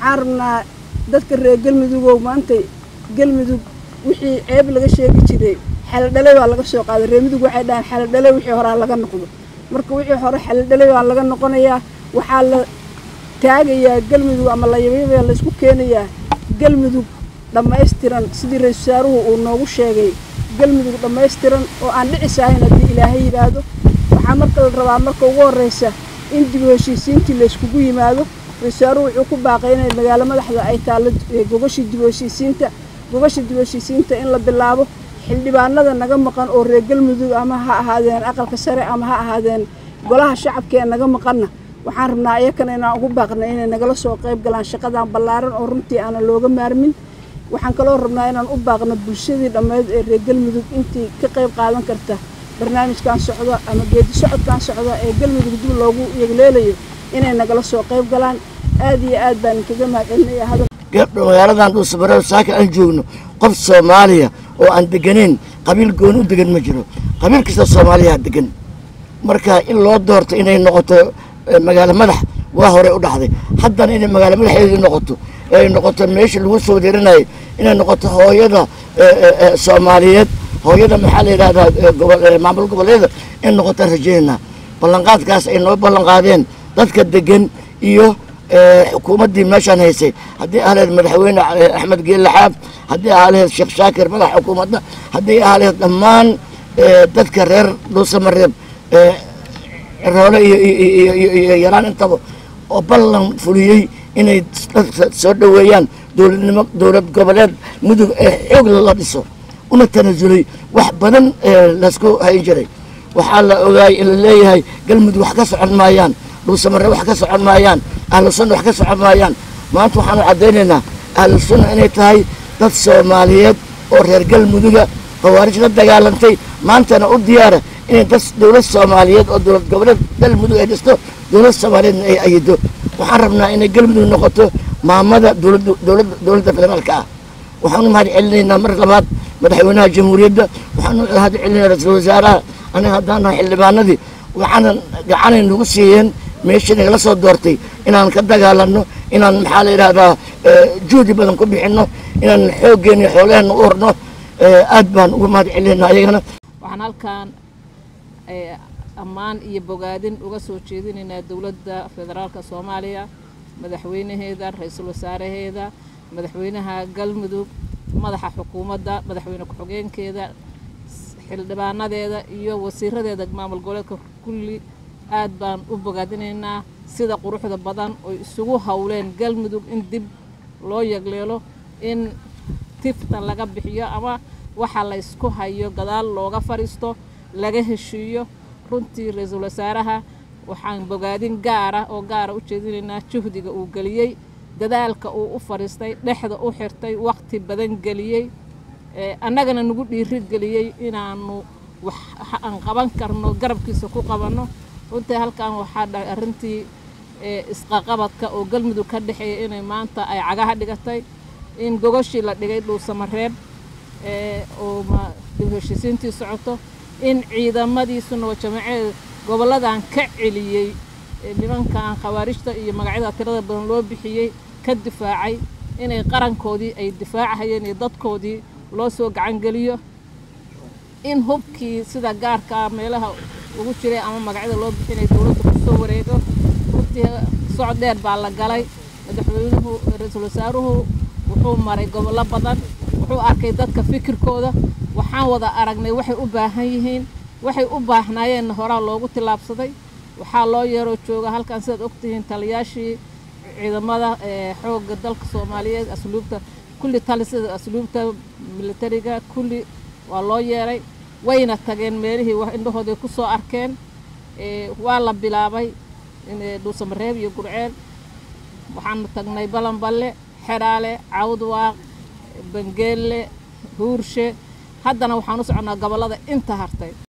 waxaan rabnaa dadka reer galmudugow maanta galmudug wixii ceeb laga sheegi jiray xeeldhale baa laga soo qaaday reer mudug waxay dhahaan xeeldhale wixii horaa laga noqdo marka wixii hore xeeldhale baa laga noqonayaa waxaa la taagayaa galmudug ama layabyabaa laysku keenayaa galmudug dhammaystiran sidii ra-isul wasaaruhu uu noogu sheegay galmudug dhammaystiran oo aan dhicisahayn haddii ilaahay yidhaahdo waxaa marka la rabaa marka ugu horraysa in dib u heshiisiintii layskugu yimaado ra-isul wasaaruhu wuxuu ku baaqay inay magaalo madaxda ay taallo gogashii dib u heshiisiinta gogasha dib u heshiisiinta in la bilaabo xildhibaanada naga maqan oo reer galmudug ama ha ahaadeen aqalka sare ama ha ahaadeen golaha shacabka ee naga maqanna waxaan rabnaa iyakana inaan ugu baaqnay inay nagala soo qayb galaan shaqadan ballaaran oo runtii aanan looga maarmin waxaan kaloo rabnaa inaan u baaqno bulshadii dhammeyd ee reer galmudug intii ka qayb qaadan karta barnaamijkan socda ama geedi socodkan socda ee galmudug dib loogu yegleelayo inay nagala soo qayb galaan aad iyo aad baan kaga mahadcelinaya hadal magaaladan dhuusamareeb saaka aan joogno qof soomaaliya oo aan deganayn qabiil gooni u degan ma jiro qabiil kasta soomaaliyaa degan marka in loo doorto inay noqoto magaalo madax waa hore u dhacday haddana inay magaalo madaxeedii noqoto ay noqoto meesha lagu soo wareerinayo inay noqoto hooyada soomaaliyeed hooyada maxaa la yidhahdaa maamul goboleeda in noqotaan rajeynaa ballanqaadkaas ay noo ballanqaadeen dadka degan iyo xukuumaddii meeshaan haysay haddii ahleed madaxweyne axmed geelle xaab haddii ahleed sheekh shaakir madax xukuumadda haddii ahleed dhammaan dadka reer dhuusamareeb roole iyo yaraan intaba oo ballan fuliyey inay dadka soo dhoweeyaan dowladnimo dowlad goboleed mudug ee xoog la dhiso una tanasulay wax badan laysku hayn jiray waxaa la ogaayay in la leeyahay galmudug wax ka socon maayaan dhuusamare wax ka socon maayaan ahlu sunna wax ka socon maayaan maanta waxaanu caddaynaynaa ahlu sunna inay tahay dad soomaaliyeed oo reer galmuduga khawaarij la dagaalantay maantana u diyaara inay dad dowlad soomaaliyeed oo dowlad goboleed galmudug ay dhisto dowlad soomaaliyeedna ay ayido waxaan rabnaa inay galmudug noqoto maamada dowladda federaalka ah waxaanu mahad celinaynaa mar labaad madaxweynaha jamhuuriyadda waxaanu mahad celinaa ra-iisul wasaaraha aniga haddaan nahay xildhibaanadii waxaanan gacanay nagu siiyeen meeshii nagala soo doortay inaan ka dagaalanno inaan maxaa la yidhahdaa juhdi badan ku bixinno inaan xooggeena iyo xoolaheenna u horno aad baan uga mahad celinaynaa ayagana waxaan halkaan ammaan iyo bogaadin uga soo jeedinaynaa dowladda federaalka soomaaliya madaxweynaheeda ra-iisul wasaaraheeda madaxweynaha galmudug madaxa xukuumadda madaxweyne ku-xigeenkeeda xildhibaanadeeda iyo wasiiradeeda maamul goboleedka kulli aad baan u bogaadinaynaa sida quruxda badan oy isugu howleen galmudug in dib loo yegleelo in tifta laga bixiyo ama waxa la ysku hayo gadaal looga fadhiisto laga heshiiyo runtii ra-iisul wasaaraha waxaan bogaadin gaara oo gaara u jeedinaynaa juhdiga uu geliyey dadaalka uu u fadhiistay dhexda u xirtay waqti badan geliyey annagana nagu dhiiri geliyey inaanu wax aan qaban karno garabkiisa ku qabanno runtii halkan waxaa dhahay arrintii isqaqabadka oo galmudug ka dhexeeya inay maanta ay cagaha dhigatay in gogoshii la dhigay dhuusamareeb oo dib heshiisiintii socoto in ciidamadiisuna oo jamaceed gobolladan ka celiyey nimankan khawaarijta iyo magacyada tirada badan loo bixiyey ka difaacay inay qarankoodii ay difaacahayeen iyo dadkoodii loo soo gacangeliyo in hubkii sida gaarkaa meelaha ugu jiray ama magacyada loo bixinay dowladda kusoo wareego runtii socod dheer baa la galay madaxweynuhu ra-iisul wasaaruhu wuxuu maray gobollo badan wuxuu arkay dadka fikirkooda waxaan wada aragnay waxay u baahan yihiin waxay u baahnaayeenna horaa loogu tillaabsaday waxaa loo yeeroo jooga halkan sidaad ogtihiin taliyaashii ciidamada xoogga dalka soomaaliyeed asluubta kulli talisada asluubta militariga kulli waa loo yeeray wayna tageen meelihii indhahooday ku soo arkeen waa la bilaabay dhuusamareeb iyo gurceel waxaanu tagnay balanballe xedhaale cawdwaaq bangeelle huurshe haddana waxaan u soconnaa gobollada inta hartay